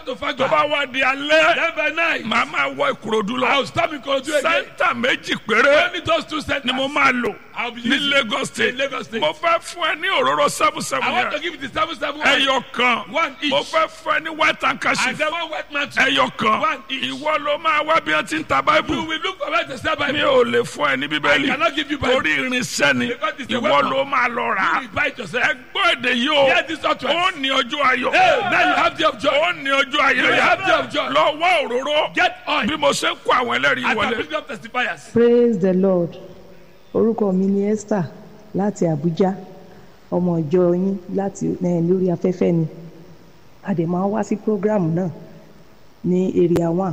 to tó Fagba. bá wá di alẹ́ Then by night, màá máa wọ ìkòròdú I lọ will stop in Korodu again. sẹ́ńtà méjì péré Only those two centers. ni mo máa lò I'll be ní using Lagos state in Lagos State. mo fẹ́ fún ẹ ní òróró seven seven I want to yẹn give you the seven seven one. ẹyọ kan One each. mo fẹ́ fún ẹ ní white handkerchief And then one wet mantle. ẹyọ kan One each. ìwọ ló máa wá bí wọ́n ti ń ta You báíbù will look for where to sell by mi me. ò lè fún ẹ ní I bíbélì cannot give you Bible. torí irinṣẹ́ ni Because it's a ìwọ weapon. ló máa lọ rà á You will buy it yourself. ẹ gbọ́ èdè yìí o Hear this utterance. ó ní ọjọ́ ayọ̀ Hey, now you have the of joy. ó ní ọjọ́ ayọ̀ You yá have the of joy. lọ wá òróró Get oil. bí mo ṣe ń kó àwọn ẹlẹ́rìí As I wọlé bring up testifiers. praise the lord orúkọ mi ni esther láti abuja ọmọ ìjọ yín láti eh, lórí afẹ́fẹ́ ni a dẹ̀ máa ń wá sí program náà ní area one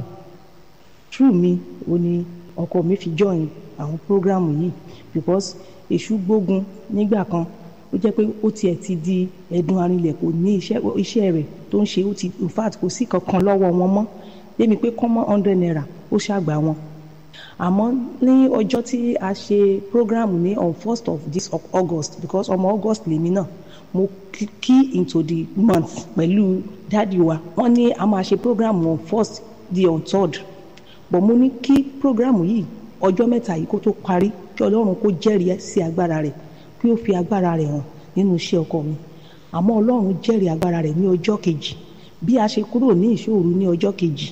true mi ò ní ọkọ mi fi join àwọn program yìí because èṣù gbógun nígbà kan ó jẹ́ pé ó tiẹ̀ ti di ẹ̀dùn arinlẹ̀ kò ní iṣẹ́ iṣẹ́ rẹ̀ tó ń ṣe ó ti in fact kò sí kankan lọ́wọ́ wọn mọ́ débi pé kọ́mọ́ hundred naira ó ṣàgbà wọn àmọ́ ní ọjọ́ tí a ṣe program ní on first of this of august because ọmọ august lèmi náà mo key- key into the month pẹ̀lú dáàdi wa wọ́n ní a máa ṣe program on first di on third but mo ní kí program yìí ọjọ́ mẹ́ta yìí kó tó parí kí ọlọ́run kó jẹ́rìí sí agbára rẹ̀ kí ó fi agbára rẹ̀ hàn nínú iṣẹ́ ọkọ mi àmọ́ ọlọ́run jẹ́rìí agbára rẹ̀ ní ọjọ́ kejì bí a ṣe kúrò ní ìṣòro ní ọjọ́ kejì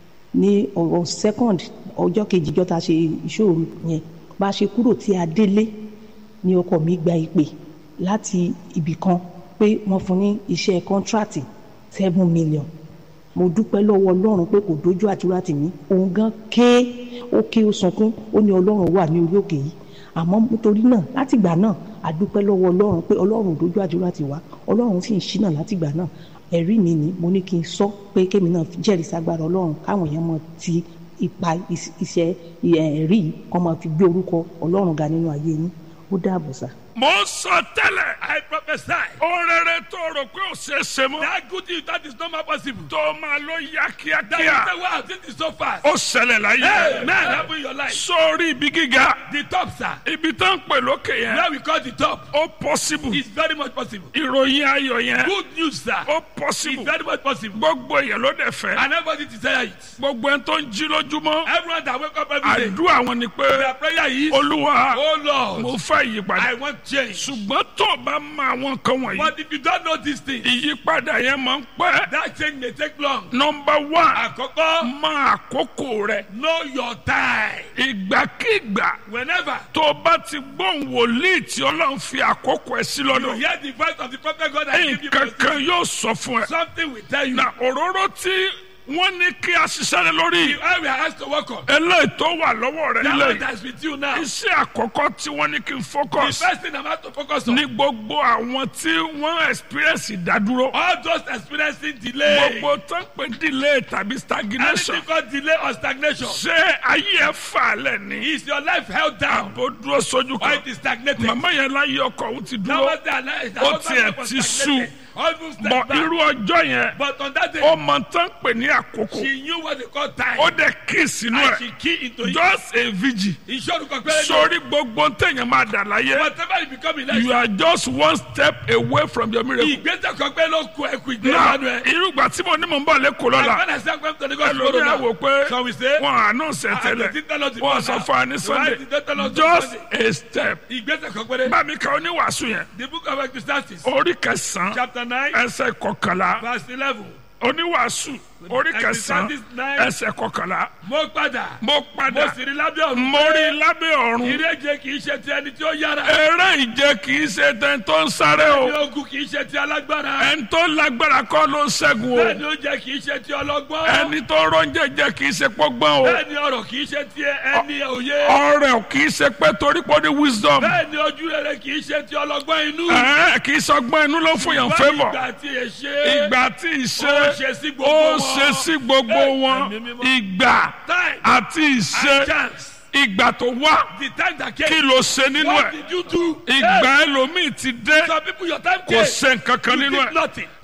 ní ọ̀rọ̀ second ọjọ́ kejì jọ́ta ṣe ìṣòro yẹn bá a ṣe kúrò tí a délé ní ọkọ mi gba ìpè láti ibì kan pé wọ́n fún ní iṣẹ́ kọ́ńtrátì seven million mo dúpẹ́ lọ́wọ́ ọlọ́run pé kò dójú àdúrà tì mí òun gan ké ó ké ó sunkún ó ní ọlọ́run wà ní orí òkè yìí àmọ́ nítorí náà látìgbà náà a dúpẹ́ lọ́wọ́ ọlọ́run pé ọlọ́run ò dójú àdúrà tì wá ọlọ́run sì ń ṣínà látìgbà náà ẹ̀rí mi ni mo ní kí n sọ pé kémi náà jẹ́rìí ságbára ọlọ́run káwọn èèyàn mọ ti ipa is- iṣẹ́ ẹ̀rí yìí kọ́ máa fi gbé orúkọ ọlọ́run ga nínú ayé yín ó dáàbò sá. mo ń sọ tẹ́lẹ̀ I prophesy. ohun rere tó rò pé ò ṣeé ṣe mọ́ That good thing that is not more possible. tó máa ló yá That kíákíá you say, wow, this is so fast. ó ṣẹlẹ̀ láyé Hey, man, happen in your life. sórí ibi gíga The top, sir. ibi tó ń pè lókè yẹn Where we call the top. ó possible It's very much possible. ìròyìn ayọ̀ yẹn Good news, sir. ó It's possible very much possible. gbogbo èèyàn ló dẹ̀ fẹ́ And everybody desire it. gbogbo ẹni tó ń jí lójúmọ́ Everyone that wake up every day. àdúrà wọn ni pé Their prayer is, olúwa Oh mo Lord, fẹ́ ìyípadà I want change. ṣùgbọ́n tó o bá mọ àwọn nǹkan wọ̀nyí But if you don't know these things, ìyípadà yẹn máa ń pẹ́ that change may take long. nọmba one Àkọ́kọ́, mọ àkókò rẹ know your time. ìgbàkigbà Whenever tó o bá ti gbóhùn wòlíì tí ọlọ́run fi àkókò ẹ sí you lọ́dọ̀ hear the voice of the prophet God and give you nǹkan kan blessing, yóò sọ fún ẹ something will tell you. na òróró tí wọ́n ní kí a ṣiṣẹ́ lé lórí The oil we are asked to work on. eléyìí tó wà lọ́wọ́ rẹ That nílẹ̀ one yìí that's with you now. The iṣẹ́ àkọ́kọ́ tí wọ́n ní kí n focus first thing I'm asked to focus on. ní gbogbo àwọn tí wọ́n experience ìdádúró All those experiencing delay. gbogbo tó ń pè delay tàbí stagnation Anything called delay or stagnation. ṣé ayé ẹ fà lẹ̀ ní Is your life held down àbò dúró sójú or kan it is stagnated? màmá yẹn láyé ọkọ òun ti That dúró was their life. That Ó was tiẹ̀ their life was ti stagnated. Almost bọ̀ step back. irú ọjọ́ yẹn But on that day, ó mọ tán pè ní àkókò she knew what they call time. ó dẹ̀ kí sínú and ẹ̀ she key into it. just a vigil Ìṣòro kan péré ní. sórí gbogbo téèyàn máa dà láyé Whatever you become in you life. are just one step away from your miracle. Ìgbésẹ̀ kan pé ló kú ẹkú náà ìgbésẹ̀ ẹ̀. irúgbà tí mo ní mò ń bọ̀ lẹ́kọ̀ọ́ lọ́la When I say I'm going to Lagos ẹlòmíì tomorrow á wò now, pé shall we say? wọn àánú ṣe Ah, tẹ́lẹ̀ they didn't tell us wọn before sọ now. fún wa ní Why sunday did they tell us just Sunday? a step Ìgbésẹ̀ kan péré. bámi ka oníwàásù yẹn The book of Ecclesiastes, orí kẹsàn-án chapter nine, ẹsẹ̀ kọkànlá verse eleven. oníwàásù orí kẹsàn-án Ecclesiastes nine. ẹsẹ̀ kọkànlá Mo padà. mo Mo padà sì rí lábẹ́ ọ̀run. mo rí lábẹ́ ọ̀run Ìrẹ́jẹ kì í ṣe ti ẹni tí ó yára. eré ìje kì í ṣe tẹ́ni tó ń sáré Ẹni o ogun kì í ṣe ti alágbára. ẹni tó lágbára kọ́ ló ń ṣẹ́gun o Bẹ́ẹ̀ni oúnjẹ kì í ṣe ti ọlọ́gbọ́n. ẹni tó rọ́njẹ jẹ kì í ṣe pọ́gbọ́n o Bẹ́ẹ̀ni ọ̀rọ̀ kì í ṣe ti ẹni òye. ọrẹ ò kì í ṣe pé torí pé ó ní wisdom Bẹ́ẹ̀ni ojú rere kì í ṣe ti ọlọ́gbọ́n inú. ẹ kì í sọgbọ́n inú ló fún yàn fẹ́mọ̀ Ìgbà tí ẹ ṣe. ìgbà tí ì ṣe Ó ṣe sí gbogbo ó wọn. ṣe sí gbogbo Ẹ, wọn ẹ̀mí mímọ́. ìgbà Time àti ìṣe and chance. ìgbà tó wá The time that kí came. ló ṣe nínú What ẹ̀ did you do? ìgbà ẹlòmíì ti dé Some people your time kò came. ṣe nǹkan kan You nínú did ẹ̀ nothing.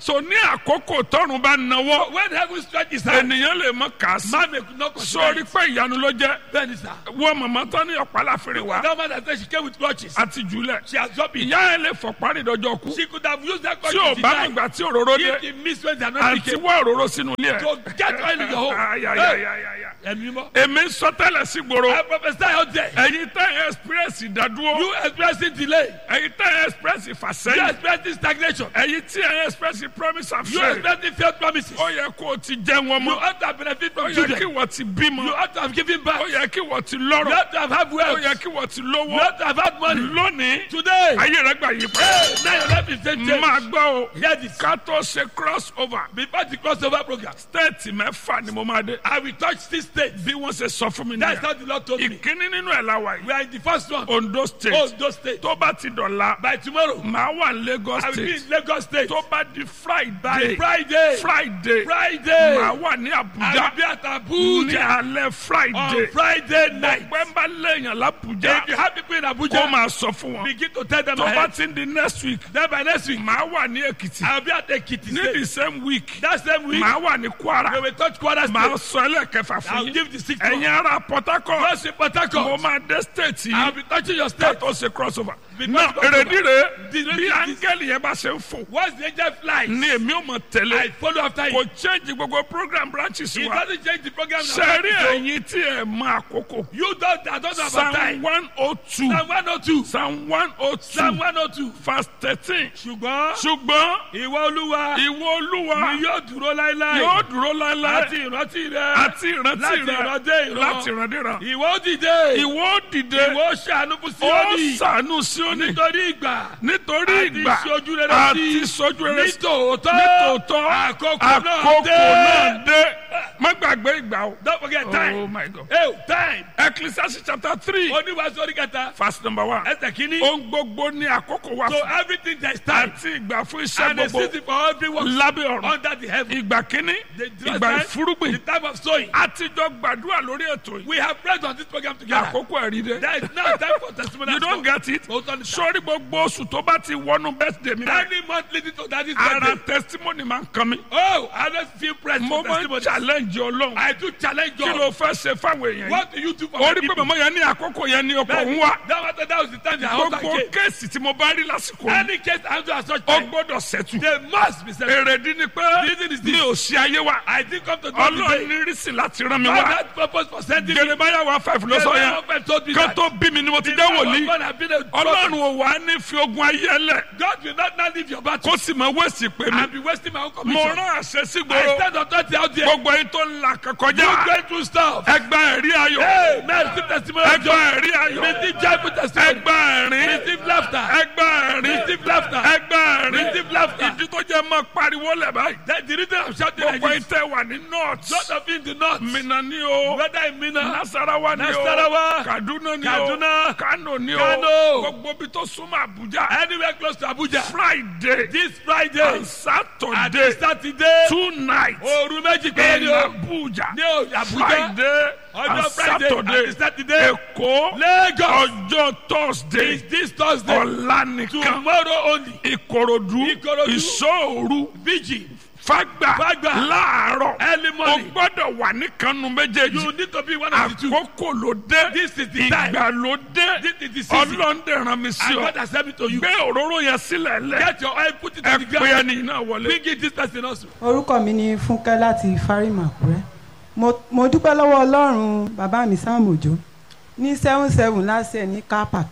so ní àkókò tọ́run bá nawọ́ When heaven stretches hand, ènìyàn lè mọ kà á sí man may not consider sórí it. pé ìyanu ló jẹ́ Bẹ́ẹ̀ni sà. wọ́n màmá tán ní ọ̀pá láfẹ́rẹ́ wa That man that said she came with clutches. àti jùlẹ̀ She has dropped it. ìyá ẹ̀ lè fọ̀ parí ìdọ́jọ́ kú She could have used that tí ò clutches to bá die. nígbà tí òróró dé If the miss when they are not àti picking. wọ́ òróró sínú ilé ẹ̀. To get oil in your home. Ay, ay, ay, ay, ay, ay. Ẹ̀mí mọ́. èmi ń sọ tẹ́lẹ̀ sí gbòòrò I prophesy out there. ẹ̀yin tẹ́ ẹ̀ express ìdádúró You experiencing delay. ẹ̀yin tẹ́ ẹ̀ express You ìfàsẹ́yìn experiencing stagnation. ẹ̀yin tí ẹ̀ express promise and You faith experiencing failed promises. ó yẹ kó o ti jẹ́ wọn You mọ́ ought to have benefit ó from yẹ children. kí wọ́n ti bímọ You ought to have given back. ó yẹ kí wọ́n ti You lọ́rọ̀ ought to have had ó wealth. yẹ kí wọ́n ti You lówó ought to have had money. lónìí Today. ayé rẹ gbà yí pẹ́ Hey, now your life is changed. máa gbọ́ o Hear this. ká tó ṣe cross over Before the crossover program, stéètì mẹ́fà ni mo máa dé I will touch six states. bí wọ́n ṣe sọ fún mi That's nìyẹn how the Lord told me. ìkíní nínú ẹ̀ la wà We yìí are in the first one. Ondo state Ondo State. tó bá ti dọ̀la By tomorrow, màá wà ní Lagos I will be state in Lagos State. tó bá di By Friday Friday, Friday Friday, màá wà ní I Abuja will be at ní Abuja alẹ́ on Friday Friday night. pẹ́ ń bá léèyàn l'Abuja If you have people in kó Abuja, máa sọ fún wọn begin to tell them tó bá ahead. ti ń di next week Then by next week, màá wà ní Èkìtì I will be at Ekiti ní the State. same week That same week, màá wà ní we Kwara will touch Kwara màá State. sọ ẹlẹ́kẹfà fún I'll yín give the sixth ẹ̀yin one. ará Port Harcourt First in Port mo Harcourt, máa dé state I'll yìí be touching your ká state. tó ṣe crossover Because náà crossover. èrèdí rẹ̀ The bí reason is- áńgẹ́lì yẹn bá ṣe ń fò Once the angel flies, ni èmi ò mọ̀ I tẹ́lẹ̀ follow after kò him. change gbogbo program branches He wa doesn't change the program. now. sẹ́rí So, ẹ̀yin tí ẹ̀ mọ àkókò You don't, I don't know about psalm time. one oh two Psalm 102. psalm one oh Psalm two 102. verse thirteen Ṣùgbọ́n ṣùgbọ́n ìwọ olúwa ìwọ olúwa ni yóò dúró láéláé. yóò dúró láéláé Àti ìrántí rẹ. àti ìrántí láti rẹ ìran dé ìran. láti ìrandíran Ìwọ ó dìde. ìwọ ó dìde Ìwọ ó ṣàánú fún ó Síónì. ṣàánú Síónì Nítorí ìgbà. nítorí Àti ìgbà ìṣojú rere àti sí. ìṣojú rere sí Nítòótọ́. nítòótọ́ Àkókò náà àkókò dé. náà dé má gbàgbé ìgbà o. Don't forget Oh time. my God. Hey, time. Ecclesiastes chapter three Oníwàásù orí kẹta. verse number one. Ẹsẹ̀ kìíní. Ohun gbogbo ní àkókò wa So fún everything there is time. àti ìgbà fún iṣẹ́ And a gbogbo season for every work lábẹ́ ọ̀run. under the heaven. Ìgbà kínní The ìgbà time- ìfúrúgbìn. The time of sowing. Àtijọ́ gbàdúrà lórí ètò yìí. We have prayed on this program together. Àkókò ẹ̀rí dé. There is now time for testimony. You don't get it. Òótọ́ ni sá. Sórí gbogbo oṣù tó bá ti wọnú birthday mi náà. Any month leading to that is Ara birthday. testimony máa ń kan mi. Oh, I don't feel pressed Mo for máa ń testimony. challenge Ọlọ́run. I do challenge Kí ló God. fẹ́ ṣe fáwọn èèyàn yìí? What do you do for Ó my rí pé people? màmá yẹn ní àkókò yẹn ní ọkọ̀ That, ń wá. that, was- that was the time they are Gbogbo again. kéèsì tí mo bá rí lásìkò yìí. Any case I do at such Ó time, gbọ́dọ̀ ṣẹ́tù. they must be set. Èrèdí ni pé reason is mi this. ò sí ayé wa. I didn't come to do Ọlọ́run today. ní rísì láti rán mi God wá. had purpose for sending me. Jeremiah one five ló sọ yẹn. God told me Kan that. tó bí mi ni mo ti The jẹ́ power of wòlíì. God have been a Ọlọ́run prophet. ò wá ní fi ogun ayé ẹlẹ̀. God will not now leave your battle Kó sì mọ wẹ́ẹ̀sì pé mi. and be wasting my own Mo commission. rán àṣẹ sí I gbòòrò. stand authority out there. Gbogbo ẹyin tó ń la You kọjá. going through stuff. Ẹgbà ẹ̀rí ayọ̀. Hey, man, receive testimony of Ẹgbà joy. ẹ̀rí ayọ̀. Receive joyful testimony. Ẹgbà ẹ̀rín. Receive laughter. Ẹgbà ẹ̀rín. Receive laughter. Ẹgbà ẹ̀rín. Receive laughter. Ìdí tó jẹ́ máa pariwo lẹ̀ báyìí. That the reason I'm shouting like Gbogbo ẹyin this. tẹ́ wà ní north. Lot of you in the north. Minna ni o. Whether in Mina, Nasarawa ni o. Nasarawa, Kaduna ni o. Kaduna, Kano ni o. Kano. Gbogbo bí tó súnmọ́ Abuja. anywhere close to Abuja. Friday This Friday and and Saturday Saturday. two nights Òru méjì péré in ni o. Abuja. Ní o- Abuja. Friday Ọjọ́ and Friday Saturday. àti Saturday. Èkó Lagos. ọjọ́ Thursday Is this Thursday? ọ̀la nìkan Tomorrow only. Ìkòròdú Ìkòròdú. ìṣòòru Vigil. Fágbà Fágbà. láàárọ̀ Early o morning. gbọ́dọ̀ wà níkanu méjèèjì You need to be one of the two. àkókò ló dé This is the time. ìgbà ló dé This is the season. ọlọ́ndẹ̀ ràn mí sí And ọ God has sent me to you. gbé òróró yẹn sílẹ̀ lẹ̀ Get your oil, put it ẹ on the pé ground. ẹni náà wọlé. Bring it this person also. orúkọ mi ni fúnkẹ́ láti fárímà àkúrẹ́ mo mo dúpẹ́ lọ́wọ́ ọlọ́run bàbá mi sam òjò ní seven seven lásẹ̀ ní car park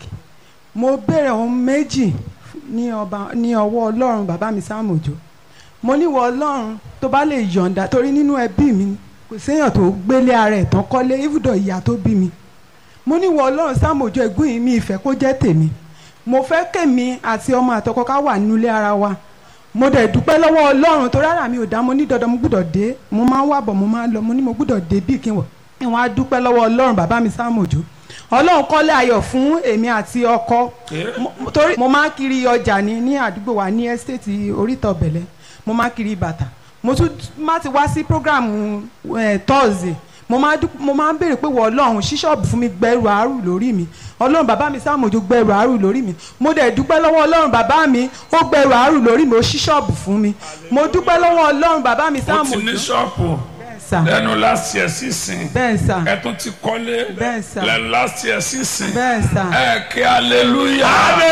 mo béèrè ohun méjì ní ọba ní ọwọ́ ọlọ́run bàbá mi sam òjò mo níwọ̀ ọlọ́run tó bá lè yọ̀ǹda torí nínú ẹbí mi kò séèyàn tó gbélé ara ẹ̀ tán kọ́lé ibùdó ìyá tó bí mi mo níwọ̀ ọlọ́run sam òjò ẹ̀gbọ́n yìí mi ìfẹ́ kó jẹ́ tèmi mo fẹ́ kèmi àti ọmọ àtọkọ ká wà nínú ilé ara wa mo dẹ̀ dúpẹ́ lọ́wọ́ ọlọ́run tó rárá mi ò dá mo ní dandan mo gbúdọ̀ dé mo máa ń wà bọ̀ mo máa ń lọ mo ní mo gbúdọ̀ dé bí kí n wọ̀ kí wọ́n á dúpẹ́ lọ́wọ́ ọlọ́run bàbá mi Sam Òjó ọlọ́run kọ́lé ayọ̀ fún èmi àti ọkọ Mo- mo- torí mo máa ń kiri ọjà ní ní àdúgbò wa ní ẹ́stéètì oríta ọ̀bẹ̀lẹ̀ mo máa ń kiri bàtà mo tún má ti wá sí programu Thursday mo máa dúp- mo máa ń béèrè pé wọ ọlọ́run ṣí ṣọ́ọ̀bù fún mi gbẹ́rù àárù lórí mi ọlọ́run bàbá mi sáàmójú gbẹrù àárù lórí mi mo dẹ̀ dúpẹ́ lọ́wọ́ ọlọ́run bàbá mi ó gbẹrù àárù lórí mi ó ṣí ṣọ́ọ̀bù fún mi mo dúpẹ́ lọ́wọ́ ọlọ́run bàbá mi ó ti sáàmójú ní ṣọ́ọ̀pù bẹ́ẹ̀ sà lẹ́nu láti ẹ̀ sísìn bẹ́ẹ̀ sà ẹ tún ti kọ́lé Bẹ́ẹ̀ sà. lẹ́nu láti ẹ̀ sísìn bẹ́ẹ̀ sà ẹ kí aleluya.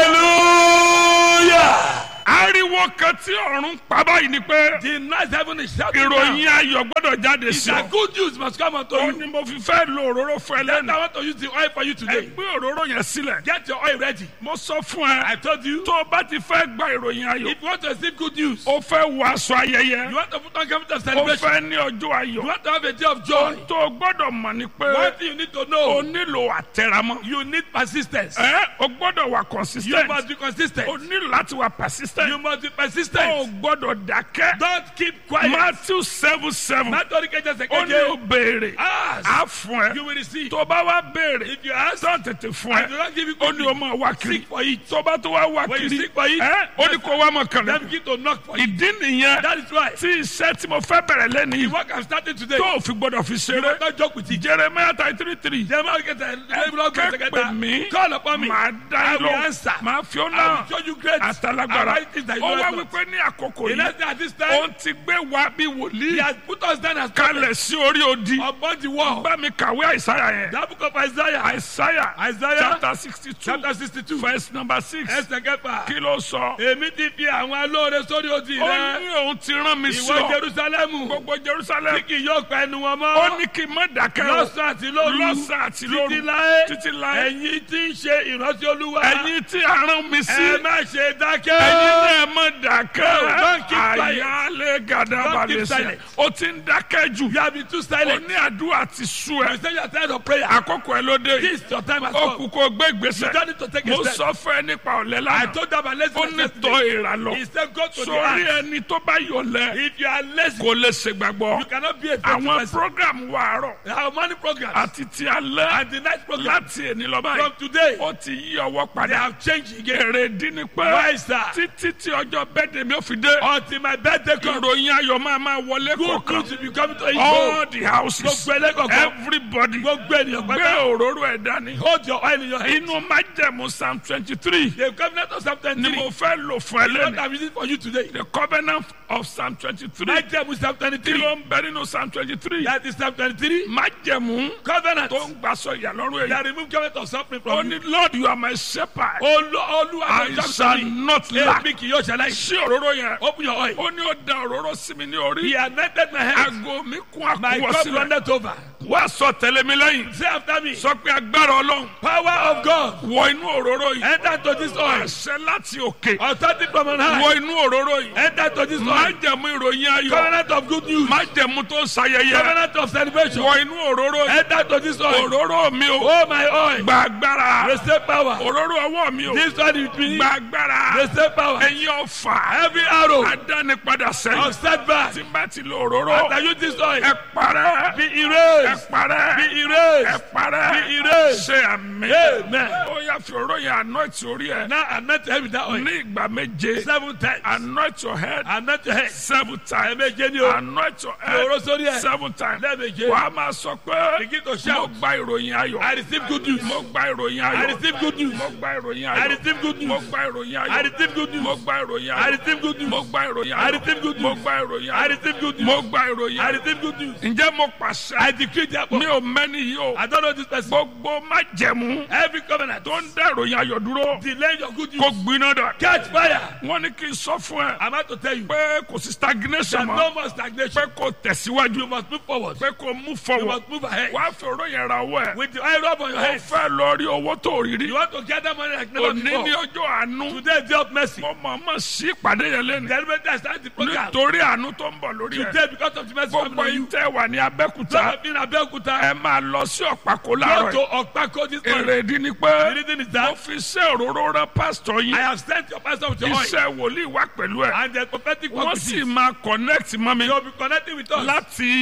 hallelujah. ariwo kan tí ọ̀run pa báyìí ni pé the nice heaven is shouting ìròyìn now. ayọ̀ gbọ́dọ̀ jáde It's sí that ọ. good news must come unto ó you. ní mo fi fẹ́ lo òróró fún ẹ Then I lẹ́nu. want to use the oil for you ẹ today. gbé òróró yẹn sílẹ̀. Get your oil ready. mo sọ fún ẹ. I told you. tó o bá ti fẹ́ gba ìròyìn ayọ̀. If you want to receive good news, o fẹ́ wọ aṣọ ayẹyẹ. you want to put on garment of o celebration, fẹ́ ní ọjọ́ you ayọ̀. want to have a day of joy. tó o gbọ́dọ̀ mọ̀ ni pé One thing you need to o know, nílò àtẹ̀ramọ́. you need persistence. ẹ o gbọ́dọ̀ wà You consistent. must be consistent. o nílò láti wà You persistent. must be o persistent. gbọ́dọ̀ dákẹ́. Don't keep quiet. Matthew seven seven. Matthew Keja ó ní o Sekeje, béèrè. ask, á fún you ẹ. will receive. tó o bá wá béèrè. If you ask, tó tètè fún I do ẹ. not give you ó good ní o news. máa wá kiri. Seek for it. tó bá tó wá wá When you kiri. seek for it, ẹ ó ní kó wá mọ̀ kàn then lẹ́nu. begin to knock for it. ìdí nìyẹn That is why tí iṣẹ́ tí mo fẹ́ bẹ̀rẹ̀ lẹ́nu the yìí work I'm starting today, tó o fi gbọ́dọ̀ fi you ṣeré. must not joke with it. Jeremiah thirty three three. Jeremiah Keja kẹ́pẹ́ mi. Sekeje, call upon me. màá dá I ẹ will lọ. answer. màá fi ọ́ I náà. will show you great àtàlágbára. and mighty things that you ó know wá not. wípé ní àkókò In yìí. essence, at this time, ó ti gbé wa bí he wòlíì. has put us down as kalẹ̀ sí orí odi. upon the wall. bá mi kàwé àìsáyà yẹn. That book of Isaiah, àìsáyà. Isaiah chapter sixty two. chapter sixty-two, verse number six. ẹsẹ̀ kẹfà. kí ló sọ. Èmi ti fi àwọn alóore sórí odi ó rẹ. ní òun ti rán mi sí Ìwọ ọ. Jerusalemu, gbogbo tí jerusalem. kì yóò pa ẹnu wọn ó mọ́. ní kí n má dákẹ́ o. Lọ́sàn àti lóru. lọ́sàn àti lóru. Títí láé. títí láé. Ẹ̀yin tí ń ṣe ìrántí Olúwa. ẹ̀yin tí a rán mi sí. Ẹ má ṣe dákẹ́. ẹ̀yin náà má dákẹ́. No, don't keep quiet. àyálé gàdá Don't keep balẹ̀ sẹ́. silent. ó ti ń dákẹ́ jù. You have been too ó silent. ní àdúrà ti sú You ẹ. say you are tired of prayer. àkókò ẹ ló dé yìí. This your time has ó come. kú kó gbé You ìgbésẹ̀. don't need to take a mo step. sọ fún ẹ nípa ọ̀lẹ́ I lánàá. told them about ó ní laziness tọ́ yesterday. ìrà lọ. He said go to the sórí ant. ẹni tó bá yọ̀lẹ́ If you are lazy, kò lè ṣègbàgbọ́. you cannot be a faithful àwọn person. program wa àárọ̀ Our morning programs àti ti alẹ́ and the night program láti èní lọ báyìí. from today, ó ti yí ọwọ́ they padà. have changed again. èrè dín ní pé Why, sir? títí tí ọjọ́ bẹ́ẹ̀dẹ̀ mi ò fi dé. Until my birthday comes, ìròyìn ayọ̀ máa máa wọlé good kọ̀ọ̀kan. news will be coming to each all home. the houses Gbogbo ẹlẹ́kọ̀ọ́kan, everybody gbogbo ènìyàn gbé pátá, òróró ẹ̀ dání. hold your oil in your hand. inú májẹ̀mú psalm twenty three The covenant of Psalm ni 23 mo fẹ́ lò fún ẹ is what lẹ́nu. I'm using for you today. the covenant of psalm twenty three Májẹ̀mú Psalm kí 23. ló ń bẹ nínú psalm twenty three. That is Psalm 23. májẹ̀mú Covenant tó ń gbàsọ ìyàlọ́rùn that èyí. remove covenant of suffering ó from ní you. lord you are my shepherd. Olú Olúwa I ló jẹ́ shall sọ́mi. not lack. Èmi kì yóò ṣẹlẹ̀. sí òróró yẹn. Open your oil. ó ní ó da òróró sí mi ní He orí. anointed my head. aago mi kún My àkúwọ́ cup sílẹ̀. runneth over. wá sọ tẹ̀lé mi lẹ́yìn. Say after me. sọ pé agbára ọlọ́run Power of God. wọ inú òróró yìí. Enter to this oil. àṣẹ láti òkè. Authority from on high. wọ inú òróró yìí. Enter to this oil. májẹ̀mú ìròyìn ayọ̀. Covenant of good news. májẹ̀mú tó ń sayẹyẹ. Covenant of celebration. wọ inú òróró yìí. Enter to this oil. òróró mi o. Oh my oil. gba agbára. Receive power. òróró ọwọ́ mi o. This oil is me. gba agbára. Receive power. ẹ̀yin ọ̀fà. Every arrow adánipadà of sẹ́yìn. setback. tí n bá ti lo òróró. After you this oil. ẹ parẹ́. Be ẹ erased. parẹ́. Be ẹ erased. parẹ́. Be erased. ṣe àmì. Amen. ó yà fi òróró yẹn anoint orí ẹ. Now anoint your head with that oil. ní ìgbà méje. Seven times. anoint your head. Anoint your head. seven times. Ẹ̀ẹ̀méje ni o. anoint your Fi òróró head. sórí ẹ̀. seven times. Lẹ́ẹ̀méje. wà á máa sọ pé. Begin to mo shout. gba ìròyìn ayọ̀. I receive good news. mo gba ìròyìn I ayọ̀. receive good news. mo gba ìròyìn I ayọ̀. receive good mo news. gba ìròyìn I ayọ̀. receive good mo news. gba ìròyìn I ayọ̀. receive good news. mo gba ìròyìn I ayọ̀. receive good mo news. gba ìròyìn I ayọ̀. receive good mo news. gba ìròyìn I ayọ̀. receive good news. ǹjẹ́ mo pàṣẹ. I decree therefore. mi ò mẹ́ni yìí o. I don't know this person. gbogbo májẹ̀mú Every covenant tó ń dá ìròyìn ayọ̀ dúró delay your good kó news. gbiná dà. Catch fire. wọ́n ní kí n sọ fún ẹ I'm about to tell you. pé kò sí stagnation There's mọ́ no more stagnation. pé kò tẹ̀síwájú You must move forward. pé kò mú You forward must move ahead. wàá fi òró yẹn ra owó ẹ̀ With the oil rub on your ó head. fẹ́ lọ rí owó tó rí rí You want to gather money like never òní ní before. ọjọ́ àánú Today is day of mercy. mo mọ̀ mọ̀ sí ìpàdé yẹn lẹ́nu Deliberately I start the program. nítorí àánú tó ń bọ̀ lórí ẹ̀ Today because of the mercy coming gbogbo on yín you. tẹ́ wà ní Some abẹ́kúta of you in Abeokuta. ẹ máa lọ sí ọ̀pákó Go láàárọ̀ to yìí Okpako this morning. èrè ìdí ni The pé reason is mo that fi iṣẹ́ òróró rán pásítọ̀ yín I have sent your pastor with your oil. iṣẹ́ wòlíì wá pẹ̀lú ẹ̀ And the prophetic work wọ́n with sì it. máa connect mọ́ mi You will be connecting with us láti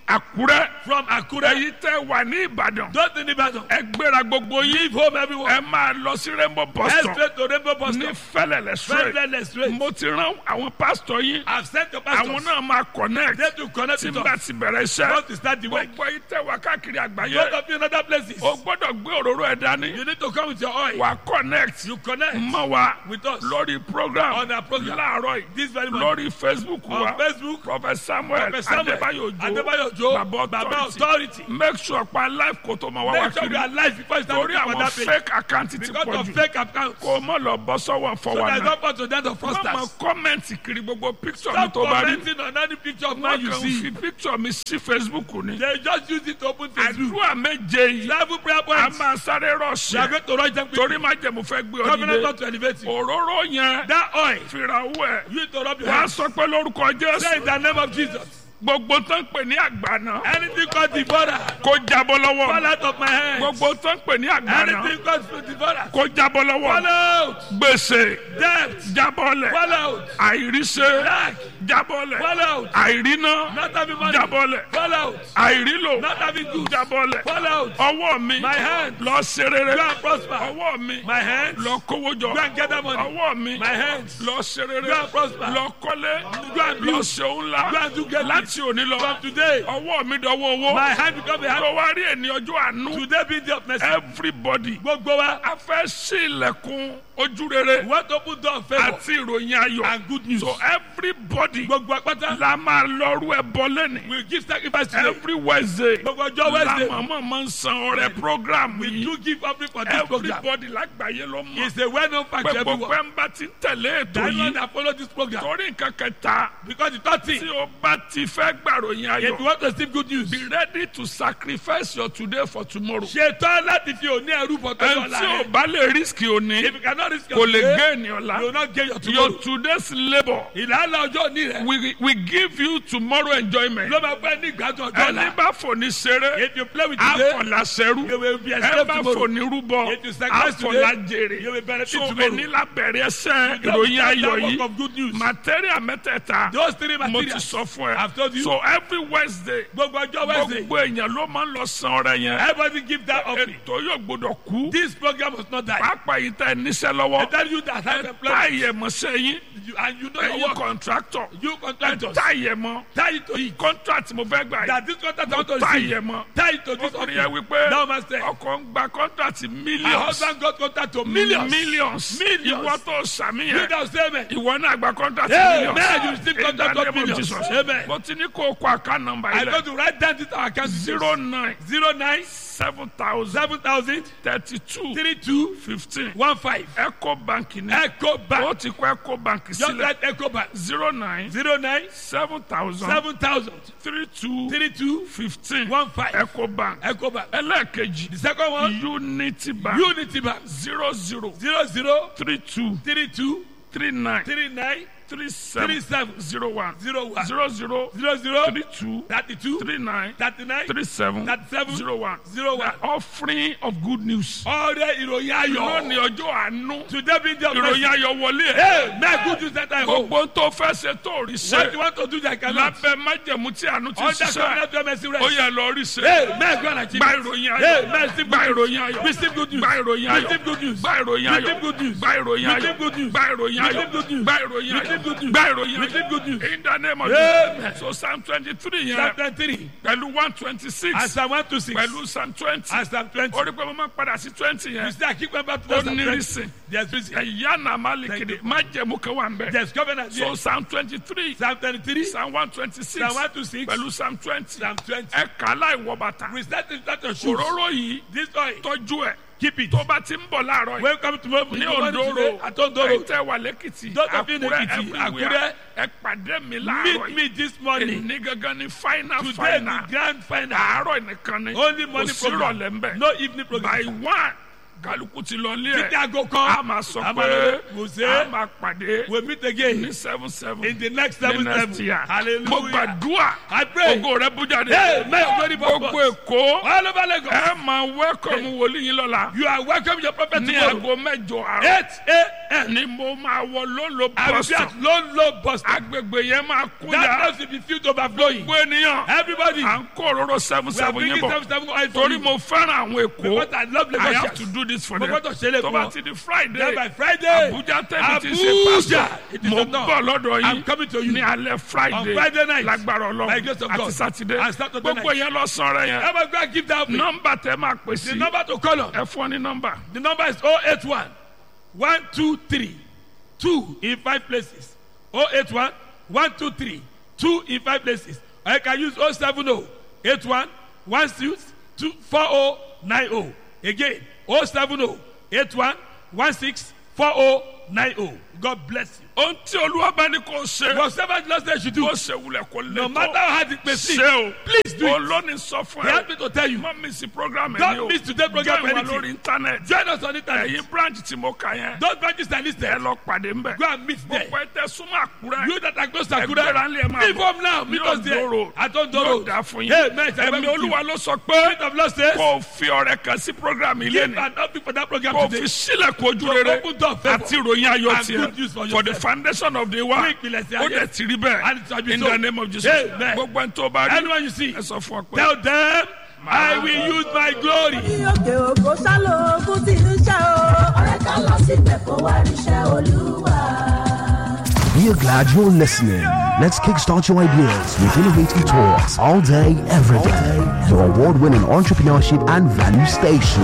àkúrẹ́ from Akure. èyí tẹ́ wà ní ìbàdàn Don't in Ibadan. ẹ gbéra gbogbo yín Leave home everyone. ẹ máa lọ sí rainbow bus Head stop straight to Rainbow Bus ní Stop. fẹlẹlẹ straight Friendless straight. mo ti rán àwọn pásítọ̀ yín I've sent your àwọn pastors. náà máa connect They to connect tí with n bá us. ti bẹ̀rẹ̀ iṣẹ́ Want to start the work. gbogbo yín tẹ́ wà káàkiri Both àgbáyé of you in other places. o gbọ́dọ̀ gbé òróró ẹ̀ dání You need to come with your oil. wà connect You connect mọ́ wa with us lórí program on our program. láàárọ̀ yìí This very morning. lórí facebook wa On Facebook. prophet samuel Prophet Samuel adébáyò Adébáyò ojo Ojo. baba Baba authority authority. make sure pa life kò tó máa wá wá Make sure kiri you are alive before you start torí looking for àwọn that page. fake account ti Because pọ̀ of jù fake accounts. kò mọ̀ lọ bọ́ sọ́wọ́ So fọwọ́ there's náà no point to that of wọ́n mọ fraudsters. kọ́mẹ̀ntì kiri gbogbo picture mi Stop tó bá rí commenting on any picture of man wọ́n you kàn see. fi picture mi sí facebook ni They just use it to open Facebook. àdúrà méje yìí Travel prayer a points. máa sáré They are rọ̀ṣẹ̀ going to rush them torí quickly. má jẹ́ mo fẹ́ gbé ọ Covenant nílé not to elevate you. òróró yẹn That oil. fìrà owó ẹ̀ You need to rub your wàá hands. sọ pé lórúkọ Say jésù in the name of Jesus. gbogbo tó ń pè ní àgbàna Anything called devourer. kó jábọ́ lọ́wọ́ Fall out of my hands. gbogbo tó ń pè ní àgbàna Anything called devourer. kó jábọ́ lọ́wọ́ Fall out. gbèsè Debt. jábọ́lẹ̀ Fall out. àìríṣẹ́ Lack. jábọ́lẹ̀ Fall out. àìríná Not having money. jábọ́lẹ̀ Fall out. àìrílò Not having good. jábọ́lẹ̀ Fall out. ọwọ́ mi My hand. lọ ṣe rere Go and prosper. ọwọ́ mi My hands. lọ kówó jọ Go and gather money. ọwọ́ mi My hands. lọ ṣe rere Go and prosper. lọ kọ́lé Go and lọ build. ṣe òun ńlá Go and do great láti òní lọ From today. ọwọ́ mi dọwọ́ owó My hand become a hand. tó wá rí ẹni ọjọ́ àánú Today be the of mercy. everybody Gbogbo wa. a fẹ́ sí ilẹ̀kùn ojú rere We want to open door of favour àti ìròyìn ayọ̀ and good news. so everybody Gbogbo apáta. la máa lọ́rú ẹ bọ́ lẹ́nìí We give sacrifice today. every wednesday Gbogbo ọjọ́ Wednesday. la màmá máa ń san ọrẹ program We yìí do give offering for this program. everybody lágbàáyé ló mọ̀ It's a well-known fact pé to gbogbo everyone. ẹ̀ ń bá ti tẹ̀lé ètò That anyone yìí that follow this program. torí nǹkan kẹta Because the third tí thing, o bá ti fẹ́ gbàròyìn if you ayọ̀ want to receive good news, be ready to sacrifice your today for tomorrow ṣetán láti fi òní ẹrú bọ̀ tó ẹni lọ́la tí o rẹ̀. bá lè risk òní If you cannot risk kò your lè today, gé ènìyàn you will la not gain your your tomorrow. today's labour Ìlànà ọjọ́ òní rẹ̀ we we give you tomorrow enjoyment ló máa fẹ́ ní ìgbádùn ọjọ́ ẹni ọ̀la. bá fòní ṣeré If you play with today, àfọ̀làṣẹ́rú you will be ẹ escaped bá tomorrow. fòní rúbọ If you sacrifice today, àfọ̀làjèrè you will benefit so tomorrow. ẹni lábẹ̀rẹ̀ ẹsẹ̀ That- ìròyìn that- ayọ̀ that work yìí of good news. material mẹ́tẹ̀ẹ̀ta Those three mo ti materials. sọ fún I've ẹ told you. so every wednesday Gbogbo ọjọ́ Wednesday. gbogbo èèyàn ló máa ń lọ san ọrẹ yẹn Everybody give that offering. ètò yóò gbọdọ̀ kú This program must not die. pápá yìí tẹ níṣẹ́ I lọ́wọ́ tell you that have employment. táyẹ̀ mọ́ sẹ́yìn You, and you know your ẹ̀yin work. contractor You contractors. táyẹ̀ mọ́ Tie it to it. contract mo fẹ́ gbà yìí That this contract I want to receive. táyẹ̀ mọ́ Tie it to this ọkùnrin yẹn offering. wípé Now, master. ọkọ̀ ń gba contract My millions husband got contract to millions. millions Millions. ìwọ tó sàmì You yẹn don't say amen. ìwọ náà gba contract Amen. millions You receive In the contract of name of millions. Jesus. Amen. mo ti ní kó o kọ account number I yìí go lẹ to write down this our account. zero nine zero nine seven thousand seven thousand thirty two three two fifteen one five. eco bank ni Echo Bank. ó ti kọ eco bank Just sílẹ̀ like Echo Bank. zero nine zero nine seven thousand seven thousand three two three two fifteen one five. eco bank Echo Bank. ẹlẹ́ẹ̀kejì The second one unity bank Unity Bank. zero zero zero zero three two three two three nine three nine three three seven seven zero one zero one zero zero zero zero three two thirty two three nine thirty nine three seven thirty seven zero one zero one. The offering of good news. ọrẹ ìròyìn lónìí ayọ̀. ọjọ́ àánú today be the ìròyìn ayọ̀ wọlé ẹ̀ hey man good news that I hope. gbogbo tó fẹ́ ṣe tó rí what you ṣe want to do that cannot. lábẹ́ májẹ̀mú tí àánú ti under ṣiṣẹ́ covenant of mercy ó rest. yẹ lọ rí ṣe hey man go and achieve. gba it. ìròyìn hey ayọ̀ man receive gba good news. ìròyìn ayọ̀ receive good news. gba ìròyìn ayọ̀ receive good news. gba ìròyìn ayọ̀ receive good news. gba ìròyìn ayọ̀ receive good news. gba ìròyìn ayọ̀ receive good news. gba ìròyìn ayọ̀ receive good news. gba ìròyìn receive good news. ayọ̀ in the name of Amen. Jesus so psalm twenty three yẹn Psalm twenty-three pẹ̀lú one twenty six and Psalm one two six pẹ̀lú psalm twenty and Psalm twenty. orí pé mo máa padà sí twenty you yẹn see I keep going back to ó that Psalm ní twenty. reason there's reason. ẹ̀yà náà má lè kéde májẹ̀mú kan wà ń bẹ̀. there's covenant So there. Psalm 23, Psalm twenty-three Psalm 126, Psalm one two six pẹ̀lú Psalm 20. Psalm twenty. Ẹ kà á láì wọ bàtà. we start to start your shoes. Òróró yìí this oil tọ́jú ẹ̀. keep it. Tó bá ti ń bọ̀ láàárọ̀ yìí. when come tomorrow Ní morning Òndòrò, at Ondoro ẹ̀tẹ̀ wà lẹ́kìtì, Those of you in Àkúrẹ́, Ekiti, everywhere. Ẹ pàdé mi láàárọ̀ meet me yìí. this morning. Èní gangan ni final today final. the grand final. Àárọ̀ nìkan ni. only Kò morning sí program ìrọ̀lẹ́ ń bẹ̀. no evening By program. one, kálukú ti lọ lé títí ẹ̀. aago A kan máa sọ Àmọ́ pé kò sí. a máa pàdé we meet again ní seven seven. in the next the seven next seven year. Mo hallelujah. gbàdúrà. I pray. Ògo rẹ̀ bú jáde. hey may your glory Gbogbo purpose. Èkó. all over Lagos. Ẹ máa wẹ́kọ̀mù wòlíì yín lọ́la. you are welcome your prophet Ní tomorrow. aago mẹ́jọ àárọ̀. eight ni mo máa wọ lólo I will be bọ́sọ̀ at low, low bus. stop. agbègbè yẹn máa kú That ya house will be filled to overflowing. gbogbo ènìyàn Everybody, à ń kó òróró seven we are seven bringing yín seven bọ̀ seven oil for torí you. mo fẹ́ràn àwọn èkó Because I love I have Lagos. to do this for Mo them gbọ́dọ̀ ṣe é lè tó fún bá wọn. ti di Then Friday by Friday, Abuja tẹ́lẹ̀ ti ṣe Abuja, pásítọ̀ it is mo enough. bọ̀ lọ́dọ̀ I'm yín coming to you. ní alẹ́ Friday On Friday night, lágbára by grace Ọlọ́run of àti God, Saturday and Saturday gbogbo night. yẹn lọ sọ̀rọ̀ yẹn Everybody go and give that offering. nọ́mbà tẹ máa pè The sí number to call on. ẹ fún ọ ní nọ́mbà The number is 081 123 2 in 5 places. 081 123 2 in 5 places. Or you can use 070 81 16 2 4090. Again, 070 81 16 4090. God bless you. ohun tí olúwa bá ní kó ṣe Your servant Lord said you should do. ó ṣe wulẹ̀ kó lè No tó matter how hard it may seem, ṣe o please do it. olóni sọ fún He ẹ asked me to tell you. má mi sí program ẹ Don't ní o miss today's program join wa anything. lórí internet Join us on internet. ẹ̀yin branch tí mo kà yẹn Those branches are ẹ listed. lọ pàdé ń bẹ̀ Go and meet there. gbogbo ẹ tẹ súnmọ́ àkúrẹ́ You that are close to ẹgbẹ́ra Akura, ńlẹ̀ máa leave home now. Meet us there. Ondo Road. At Ondo yóò Road. dá fún yín Amen. ẹ̀mí olúwa ló sọ pé Spirit of Lord says, kò fi ọrẹ kan sí program ilé give ni an offering for that program kò today. fi sílẹ̀ kojú To rere open door of favour àti ìròyìn ayọ̀ and good news for tiẹ̀ for the yourself. foundation of the Fún world ìpìlẹ̀ sí ó ayé. dẹ̀ ti rí bẹ́ẹ̀ And it shall be in so. the name of Jesus Amen. gbogbo ẹni tó bá rí Anyone you see, ẹ sọ fún ọ pé. tell them, I will use my glory. òkè òkò sálò ogun tí ń ṣe o. ọ̀rẹ́ ká lọ síbẹ̀ kó wá ríṣẹ́ olúwa. We are glad you're listening. Let's kickstart your ideas with innovative talks all day, every day. Your award winning entrepreneurship and value station.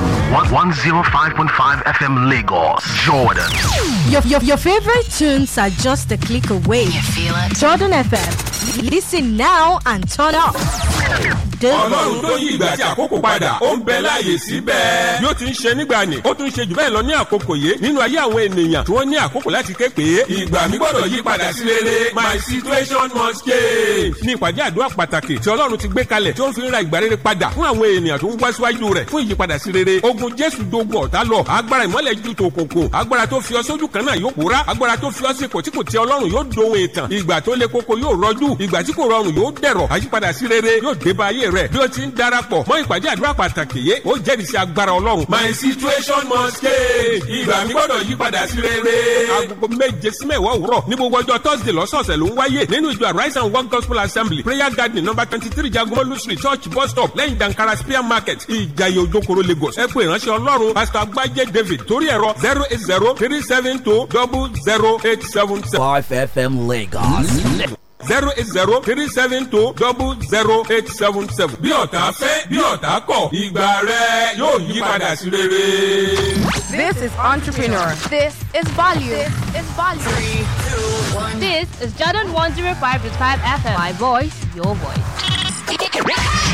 105.5 FM Lagos, Jordan. Your, your, your favorite tunes are just a click away. You feel it? Jordan FM. Listen now and turn up. ọlọ́run tó yí ìgbà àti àkókò padà ó ń bẹ láàyè síbẹ̀. bí ó ti ń ṣe nígbà ni ó tún ṣe jù bẹ́ẹ̀ lọ ní àkókò yìí nínú ayé àwọn ènìyàn tí wọ́n ní àkókò láti ké pé ìgbà mi gbọ́dọ̀ yí padà sí rere my situation must change. ní ìpàdé àdúrà pàtàkì tí ọlọ́run ti gbé kalẹ̀ tí ó ń fi ń ra ìgbà rere padà fún àwọn ènìyàn tó ń wá síwájú rẹ̀ fún ìyípadà sí rere ogun jésù dogun ọ̀tá lọ agbára ìmọ́lẹ̀ ju tòkòkò agbára tó fi ọ sójú kan náà yóò pòórá agbára tó fi ọ sí ipò tí kò tẹ ọlọ́run yóò dohun ìtàn ìgbà tó le koko yóò rọjú ìgbà tí kò rọrùn yóò dẹ̀rọ̀ àyípadà sí rere yóò dé bá ayé rẹ̀ bí ó ti ń darapọ̀ mọ́ ìpàdé àdúrà pàtàkì yé ó jẹ́rìí sí agbára ọlọ́run. my situation must change ìgbà mi gbọ́dọ̀ yí padà sí rere. agogo méje sí mẹ́wàá òwúrọ̀ ní gbogbo ọjọ́ thursday lọ́sọ̀ọ̀sẹ̀ ló ń wáyé nínú ìjọ arise and work gospel assembly prayer garden number twenty three jagomolu street church bus stop lẹ́yìn dankara spear market ìjayé ojokoro lagos ẹ pé ìránṣẹ́ ọlọ́run pastor agbájé david torí ẹ̀rọ zero eight zero three seven two double zero eight seven seven. 5FM Lagos. zero eight zero three seven two double zero eight seven seven. bí ọ̀tá fẹ́ bí ọ̀tá kọ̀ ìgbà rẹ yóò yí padà sí rere. This is Entrepreneur. This is value. This is value. This is Jordan 105.5 FM. My voice, your voice.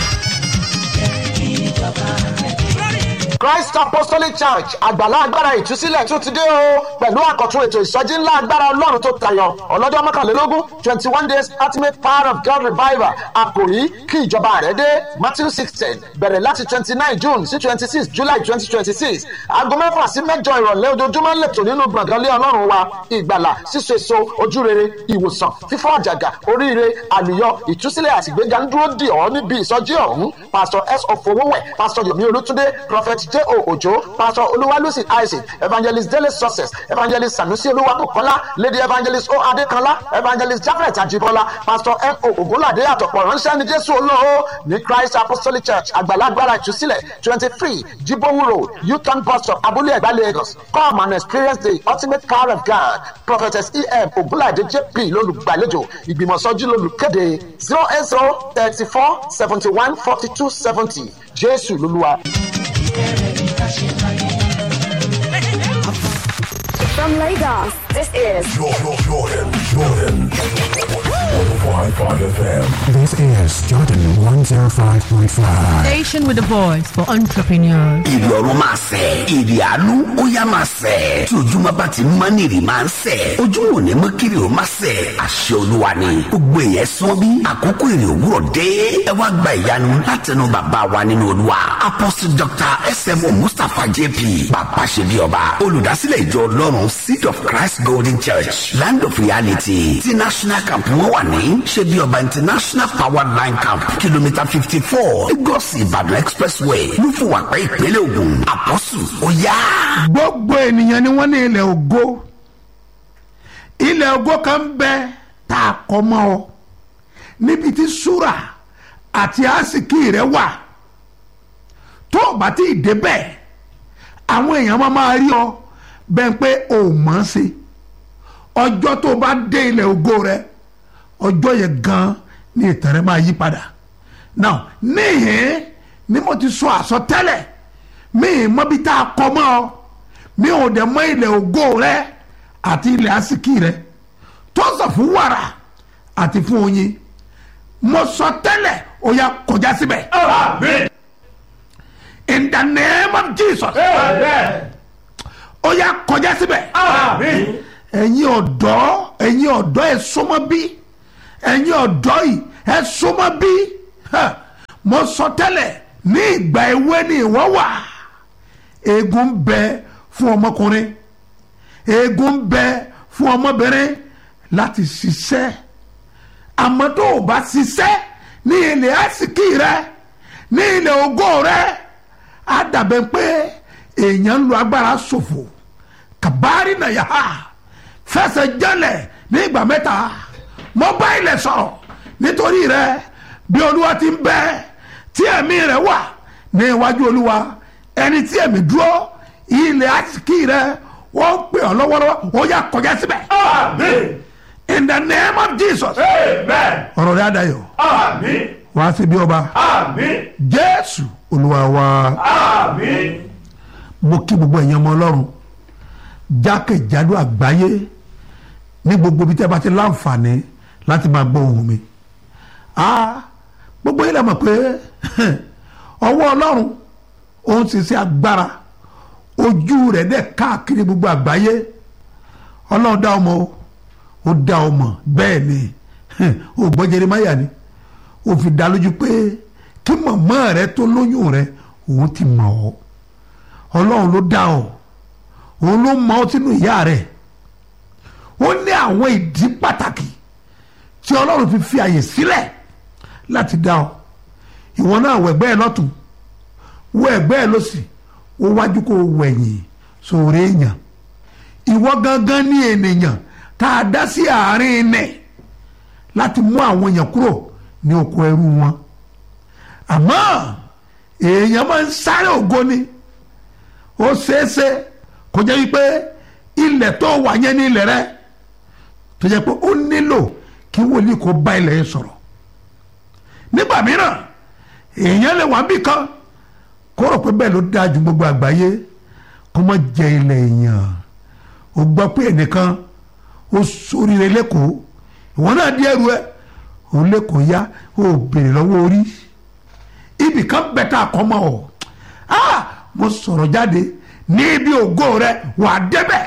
Christ Apostolic Church àgbàlá agbára ìtúsílẹ̀ tún ti dé o pẹ̀lú àkọ́tún ètò ìsọjí ńlá agbára ọlọ́run tó tayọ ọlọ́jọ́ mọ́kànlélógún twenty one days ultimate power of God revival àkòrí kí ìjọba rẹ̀ dé Matthew sixteen bẹ̀rẹ̀ láti twenty nine June sí twenty six July twenty twenty six aago mẹ́fà sí mẹ́jọ ìrọ̀lẹ́ ojoojúmọ́ ń lẹ̀tọ̀ nínú gbọ̀ngàn lé ọlọ́run wa ìgbàlà síso èso ojúrere ìwòsàn fífọ́ àjàgà oríire àlùyọ ìtúsílẹ̀ àtìgbéga ń dúró dì ọ́ níbi ìsọjí ọ̀hún Pastor S. Ofowówẹ̀ Pastor Yomi Olútúndé Prophet J. O. Ojo Pastor Olúwalúsì Isaac Evangelist Dele Success Evangelist Sanusi Olúwabùkọ́lá Lady Evangelist O. Adékanlá Evangelist Jafet Ajibola Pastor M. O. Ògúnládé àtọ̀pọ̀ ránṣẹ́ ní Jésù olóo ní Christ Apostolic Church àgbàlagbára ìtúsílẹ̀ twenty three Jibowu Road Uton bus stop Abúlé Ẹ̀gbá Lagos come and experience the ultimate power of God Prophetess E. M. Ògúnládé J.P. lólùgbàlejò ìgbìmọ̀sọ́jú lólùkéde zero eight zero thirty four seventy one forty two seventy Jésù lolúwa. From Lagos, this is Jordan, Jordan, Jordan. 105.5 FM. This is Jordan 105.5. Station with a voice for entrepreneurs. Ìrì ọ̀run máa sẹ̀, ìrì àánú ó yá máa sẹ̀. Tí ojúmọ́ bá ti mọ́ ní ìrì máa ń sẹ̀. Ojúmọ́ ò ní mọ́ kiri ó máa sẹ̀. Àṣẹ olúwa ni. Gbogbo èèyàn sọ bí àkókò ìrì òwúrọ̀ dé. Ẹ wá gba ìyanu látẹnu bàbá wa nínú olúwa. Apostle Dr. S.M.O. Mustapha J.P. Bàbá ṣe bí ọba. Olùdásílẹ̀ ìjọ Ọlọ́run Seed of Christ Golden Church Land of Reality ti National Camp wọn wà ní ṣe bí ọba International Power Line Camp kìlómítà fifty four Lagos Ìbàdàn Expressway lúfùwàpẹ́ ìpínlẹ̀ Ògùn àpọ́sù ó yá. gbogbo ènìyàn ni wọ́n ní ilẹ̀ ògo ilẹ̀ ògo kan ń bẹ tá a kọ́ mọ́ ọ níbi tí súrà àti àsìkí rẹ wà tó o bá ti débẹ̀ àwọn èèyàn máa máa rí ọ bẹ́ẹ̀ pé o ò mọ̀ ọ́n sí ọjọ́ tó o bá dé ilẹ̀ ògo rẹ ọjọ́ yẹn gan ni ìtàn rẹ máa yí padà now níhìn ni mo ti sọ àsọtẹ́lẹ̀ mi ì mọ̀ bí tá a kọ́ mọ́ ọ mi ò dẹ̀ mọ̀ ilẹ̀ ògo rẹ àti ilẹ̀ àsìkí rẹ tó sọ fún wàrà àti fún oyin mo sọ tẹ́lẹ̀ ó yá kọjá síbẹ̀. in the name of jesus. ó yá kọjá síbẹ̀. ẹ̀yin ọ̀dọ́ ẹ̀yin ọ̀dọ́ ẹ̀ súnmọ́ bí ẹ̀yin ọ̀dọ́ yìí ẹ̀ súnmọ́ bí mo sọ tẹ́lẹ̀ ní ìgbà ewé ni ìwọ wà eegun ń bẹ fún ọmọkùnrin eegun ń bẹ fún ọmọbìnrin láti ṣiṣẹ́ àmọ́ tó o bá ṣiṣẹ́ ní ilẹ̀ àsìkí rẹ ní ilẹ̀ ògo rẹ á dàbẹ̀ pé èèyàn ń lo agbára ṣòfò kàbárí nàyà fẹsẹ̀ jẹ́lẹ̀ ní ìgbà mẹ́ta mo bá ilẹ̀ sọ̀rọ̀ nítorí rẹ bí olúwa ti ń bẹ tí ẹ̀mí rẹ wà ní iwájú olúwa ẹni tí ẹ̀mí dúró ilẹ̀ àsìkí rẹ wọ́n ń pè ọ́ lọ́wọ́lọ́wọ́ ó yà kọjá síbẹ̀. in the name of jesus. ọ̀rọ̀ rẹ̀ adayọ̀. wàá sí bí ọba. jésù olúwa wa. mo kí gbogbo ẹ̀yin ọmọ ọlọ́run jákèjádò àgbáyé ní gbogbo ibi tí a bá ti láǹfààní láti máa gbọ́ ohùn mi. gbogbo yìí la mọ̀ pé ọwọ́ ọlọ́run òun sì ṣe agbára ojú rẹ̀ dẹ̀ káàkiri gbogbo àgbáyé ọlọ́run dá ọmọ o ó dá ọmọ bẹ́ẹ̀ ni ó gbọ́ Jeremáyà ni ó fi dá lójú pé kí màmá rẹ tó lóyún rẹ òun ti mọ̀ ọ́ ọlọ́run ló dá ọ òun ló mọ̀ ọ́ sínú ìyá rẹ ó ní àwọn ìdí pàtàkì tí ọlọ́run fi fi àyè sílẹ̀ láti dá ọ ìwọ náà wọ ẹgbẹ́ ẹ lọ́tún wọ ẹgbẹ́ ẹ lọ́sì ó wájú kó wẹ̀yìn sóore èèyàn ìwọ gangan ní ènìyàn tá a dá sí àárín ilẹ̀ láti mú àwọn èèyàn kúrò ní oko ẹrú wọn àmọ́ èèyàn máa ń sáré ògo ni ó ṣeéṣe kó jẹ́ wípé ilẹ̀ tó wà yẹn ní ilẹ̀ rẹ tó jẹ́ pé ó nílò kí wòlíì kó bá ilẹ̀ yẹn sọ̀rọ̀ nígbà mìíràn èèyàn lè wà bí kan kó rò pé bẹ́ẹ̀ ló dáa ju gbogbo àgbáyé kó má jẹ ilẹ̀ èèyàn ó gbọ́ pé ẹnìkan ó sóríire lẹ́kọ̀ọ́ ìwọ náà di ẹrù ẹ òun lẹ́kọ̀ọ́ yá ó béèrè lọ́wọ́ orí ibì kan bẹ̀tà àkọ́mọ́ ọ̀ ah mo sọ̀rọ̀ jáde ní ibi ògo rẹ wà á débẹ̀.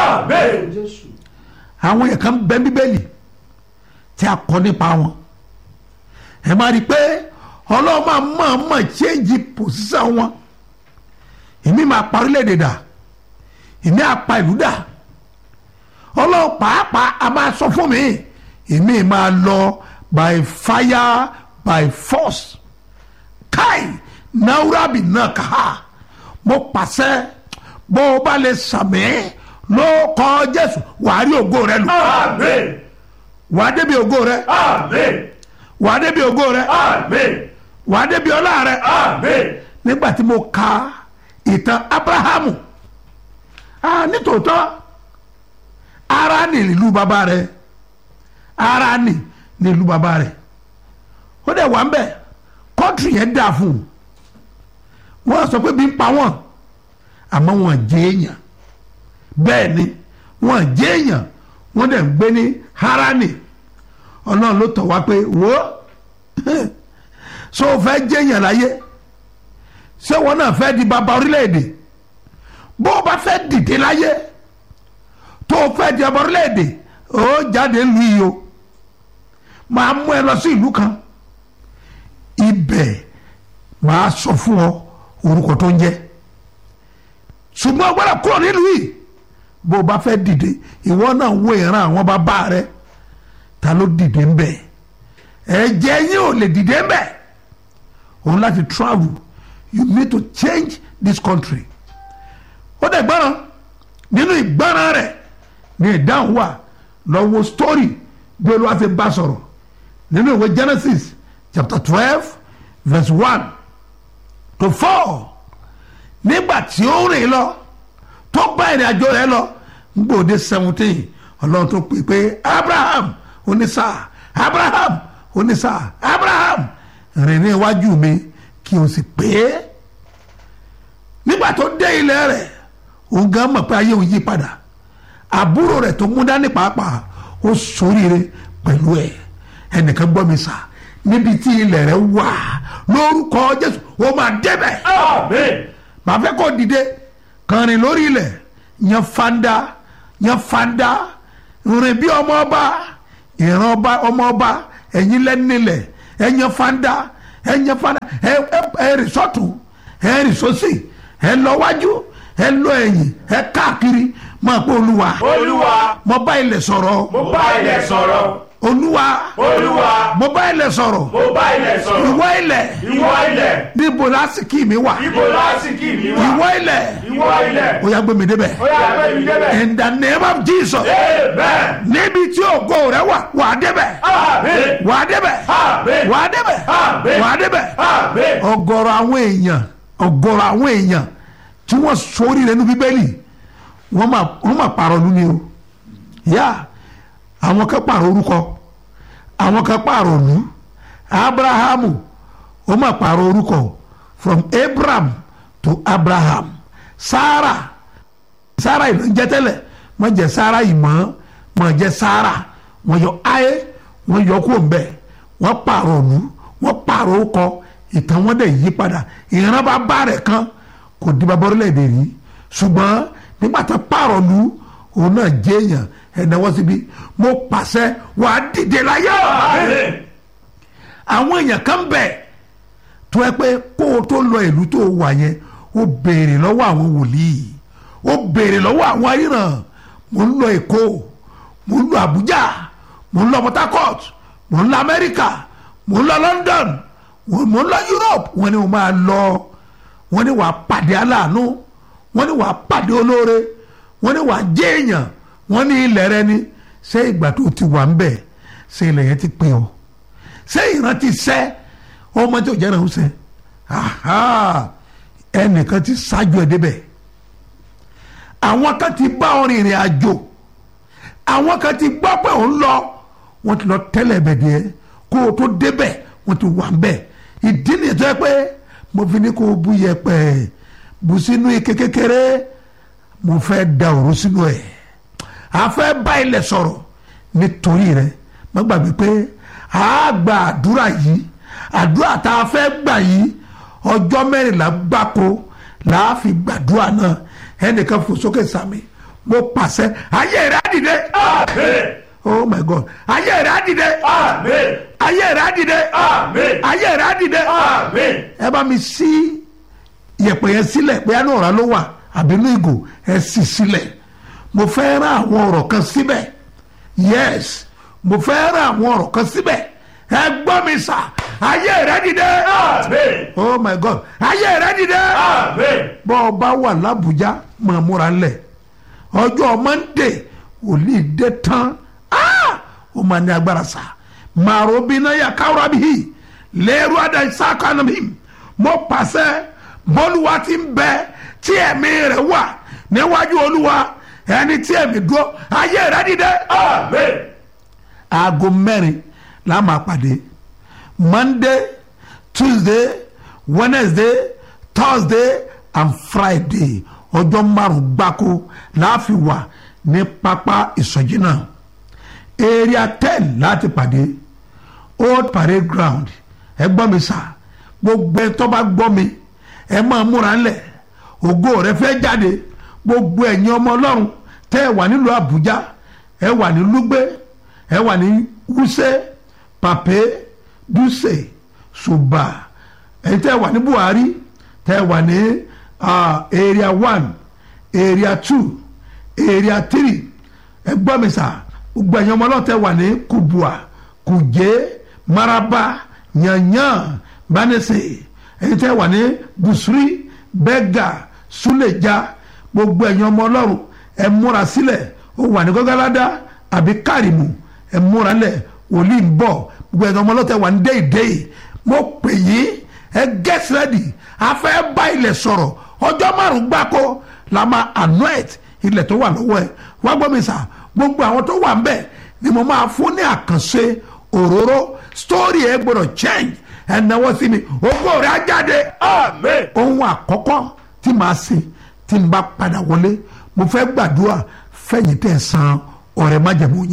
àwọn yẹn kan bẹ bíbélì tí a kọ nípa wọn ẹ máa rí i pé ọlọ́run máa mọ̀ mọ̀ change position wọn èmi máa pa orílẹ̀-èdè dà èmi á pa ìlú dà ọlọ́run pàápàá a máa sọ fún mi èmi máa lọ by fire by force kai naurabi náà kà á mo pàṣẹ bó o bá lè sàmì ló kọ jésù wàá rí ògo rẹ lò wàá débi ògo rẹ wàá débi ògo rẹ wàá débi ọlá rẹ nígbà tí mo ka ìtàn abrahamu ah nítòótọ́ Háránì nílùú bàbá rẹ̀ Háránì nílùú bàbá rẹ̀ ó dẹ̀ wà ń bẹ̀ kọ́ńtì yẹn dà fún un wọ́n sọ pé bí ń pa wọ́n àmọ́ wọ́n jẹ́ èèyàn bẹ́ẹ̀ ni wọ́n jẹ́ èèyàn wọ́n dẹ̀ ń gbé ní Háránì ọlọ́run ló tọ̀ wá pé wò ó so fẹ́ jẹ́ èèyàn láyé ṣé wọn náà fẹ́ di bàbá orílẹ̀-èdè bó o bá fẹ́ dìde láyé tó o fẹ́ di ọmọ orílẹ̀-èdè ó jáde lu yìí o máa mú ẹ lọ sí ìlú kan ibẹ̀ máa sọ fún ọ orúkọ tó ń jẹ́ ṣùgbọ́n o gbọ́dọ̀ kúrò nílùú yìí bó o bá fẹ́ dìde ìwọ náà wo ìran àwọn bàbá rẹ ta ló dìde ń bẹ̀ ẹ̀jẹ̀ yín ò lè dìde ń bẹ̀ òun láti travel you need to change this country ó dẹ̀ gbọ́ràn nínú ìgbọ́ràn rẹ̀ ní ìdáhùn wà lọ wo story bí olúwa ti bá sọ̀rọ̀ nínú ìwé genesis chapter twelve verse one to four nígbà tí ó rìn lọ tó bá ìrìn àjò rẹ̀ lọ gbòde seventeen ọlọ́run tó pè pé abraham onísà abraham onísà abraham rìn ní iwájú mi kí o sì pé é nígbà tó dé ilẹ̀ rẹ̀ òun gan mọ̀ pé ayé òun yí padà àbúrò rẹ̀ tó mú dání pàápàá ó ṣoríire pẹ̀lú ẹ̀ ẹnìkan gbọ́ mi sà níbi tí ilẹ̀ rẹ̀ wà lórúkọ jésù ó máa débẹ̀. màá fẹ́ kó dìde kàn rìn lórí ilẹ̀ yan fanda yan fanda rìn bí ọmọ ọba ìran ọba ọmọ ọba ẹ̀yin lẹ́nilẹ̀ ẹ yan fanda ẹ yan fanda ẹ ẹ ẹ rìn sọ́tún ẹ rìn sósì ẹ lọ wájú ẹ lọ ẹ̀yìn ẹ káàkiri máa pé olúwa Olúwa. mo bá ilẹ̀ sọ̀rọ̀ Mo bá ilẹ̀ sọ̀rọ̀. olúwa Olúwa. mo bá ilẹ̀ sọ̀rọ̀ Mo bá ilẹ̀ sọ̀rọ̀. ìwọ ilẹ̀ Ìwọ ilẹ̀. níbo lásìkí mi wà Ibo lásìkì mi wà. ìwọ ilẹ̀ Ìwọ ilẹ̀. ó yá gbé mi débẹ̀ Ó yá gbé mi débẹ̀. in the name of jesus Amen. níbi tí ògo rẹ wà wà á débẹ̀ Amen. wà á débẹ̀ Amen. wà á débẹ̀ Amen. wà á débẹ̀ Amen. ọ̀gọ̀rọ̀ àwọn èèyàn ọ̀gọ̀rọ̀ àwọn èèyàn tí wọ́n sórí rẹ̀ ní bíbélì wọ́n máa wọ́n máa pààrọ̀ lu ni o yá àwọn kan pààrọ̀ orúkọ àwọn kan pààrọ̀ òlú abrahamu ó máa pààrọ̀ orúkọ from abraham to abraham sarah sarah ìlú ń jẹ tẹ́lẹ̀ wọ́n jẹ sarah ìmọ̀ wọ́n jẹ sarah wọ́n yọ ayé wọ́n yọ kó mbẹ́ wọ́n pààrọ̀ òlú wọ́n pààrọ̀ orúkọ ìtàn wọn dẹ̀ yí padà ìran bá bá rẹ̀ kan kò di bàbá orílẹ̀-èdè rí ṣùgbọ́n nígbà tó pààrọ̀ lu òun náà jẹ́ èèyàn ẹ̀dáwọ́ síbi mo pàṣẹ wàá dìde láyé àwọn èèyàn kan bẹ̀ tó ẹ pé kó o tó lọ ìlú tó wà yẹn ó béèrè lọ́wọ́ àwọn wòlíì ó béèrè lọ́wọ́ àwọn aríran mo ń lọ èkó mo ń lọ àbújá mo ń lọ port harcourt mo ń lọ amẹ́ríkà mo ń lọ london mo ń lọ europe wọ́n ní mo máa lọ wọ́n ní wàá pàdé aláàánú wọ́n ní wàá pàdé olóore wọ́n ní wàá jẹ́ èèyàn wọ́n ní ilẹ̀ rẹ ni ṣé ìgbà tó ti wà ń bẹ̀ ṣé ilẹ̀ yẹn ti pè ọ́ ṣé ìran ti sẹ́ ọmọ tí ò jẹ́ ìran ń sẹ́ ẹnìkan ti ṣáájú ẹ̀ débẹ̀ àwọn kan ti bá ọ rìnrìn àjò àwọn kan ti gbọ́ pé òun lọ wọ́n ti lọ tẹ́lẹ̀ bẹ̀ díẹ̀ kó o tó débẹ̀ wọ́n ti wà ń bẹ̀ ìdí nìyẹn tó yẹ pé mo fi ní kó o bú yẹpẹ̀ bù sínú ike kékeré mo fẹ́ da òru sínú ẹ̀ a fẹ́ bá ilẹ̀ sọ̀rọ̀ nítorí rẹ̀ má gbàgbé pé a gba àdúrà yìí àdúrà tá a fẹ́ gbà yìí ọjọ́ mẹ́rìnlá gbáko là á fi gbàdúrà náà ẹnìkan fò sókè sàmì mo pàṣẹ ayé rẹ̀ á dìde. Amen. oh my god ayé rẹ̀ á dìde. Amen. ayé rẹ̀ á dìde. Amen. ayé rẹ̀ á dìde. Amen. ẹ bá mi sí yẹ̀pẹ̀ yẹn sílẹ̀ pé àánú ọ̀rá ló wà àbínú ìgò ẹ sì sílẹ̀ mo fẹ́ rán àwọn ọ̀rọ̀ kan síbẹ̀ yes mo fẹ́ rán àwọn ọ̀rọ̀ kan síbẹ̀ ẹ gbọ́ mi sà ayé rẹ dìde Amen. oh my god ayé rẹ dìde Amen. bọ́ ọ bá wà lábùjá máa múra lẹ̀ ọjọ́ monday òní dé tán ah! ó máa ní agbára sà màrò bínú yà káwúrà bíi lẹ́rú àdàsá kanu mi mo pàṣẹ bọ́lúwa ti ń bẹ tí ẹ̀mí rẹ̀ wà níwájú olúwa ẹni tí ẹ̀mí dúró ayé rẹ̀ dìde. Amen. aago mẹ́rin la máa pàdé monday tuesday wednesday thursday and friday ọjọ́ márùn-ún gbáko láàfin wà ní pápá ìsọjí náà area ten láti pàdé old parade ground ẹ gbọ́ mi sà gbogbo ẹ tó bá gbọ́ mi ẹ máa múra ńlẹ̀ ògo rẹ fẹ́ jáde gbogbo ẹ̀yin ọmọ ọlọ́run tẹ́ ẹ wà nílùú àbújá ẹ wà ní lúgbẹ́ ẹ wà ní wúsẹ́ pàpé dùsẹ̀ ṣùbà ẹ tẹ́ ẹ wà ní buhari tẹ́ ẹ wà ní ah, area one area two area three ẹ gbọ́ mi sà gbogbo ẹ̀yin ọmọ ọlọ́run tẹ́ ẹ wà ní kubua kùjẹ́ maraba yanyan banese ẹ̀yin tẹ́ ẹ wà ní busuri bẹ́gà súlẹ̀já gbogbo ẹ̀yin ọmọ ọlọ́run ẹ múra sílẹ̀ ó wà ní gọ́gáládá àbí kárìmù ẹ múra lẹ̀ wòlíì ń bọ̀ gbogbo ẹ̀dọ́ ọmọlọ́tẹ̀ wà ní déédéé mo pè yín ẹ get ready a fẹ́ bá ilẹ̀ sọ̀rọ̀ ọjọ́ márùn-ún gbáko la máa anoint ilẹ̀ tó wà lọ́wọ́ ẹ wá gbọ́ mi sà gbogbo àwọn tó wà ń bẹ̀ ni mo máa fún ní àkànṣe òróró story ẹ gbọ́dọ̀ change ẹ náwó sí mi ògbó rẹ̀ á jáde Amen. ohun àkọ́kọ́ tí màá ṣe tí n bá padà wọlé mo fẹ́ gbàdúrà fẹ̀yìntẹ̀ san ọ̀rẹ́ májẹ̀mú yín.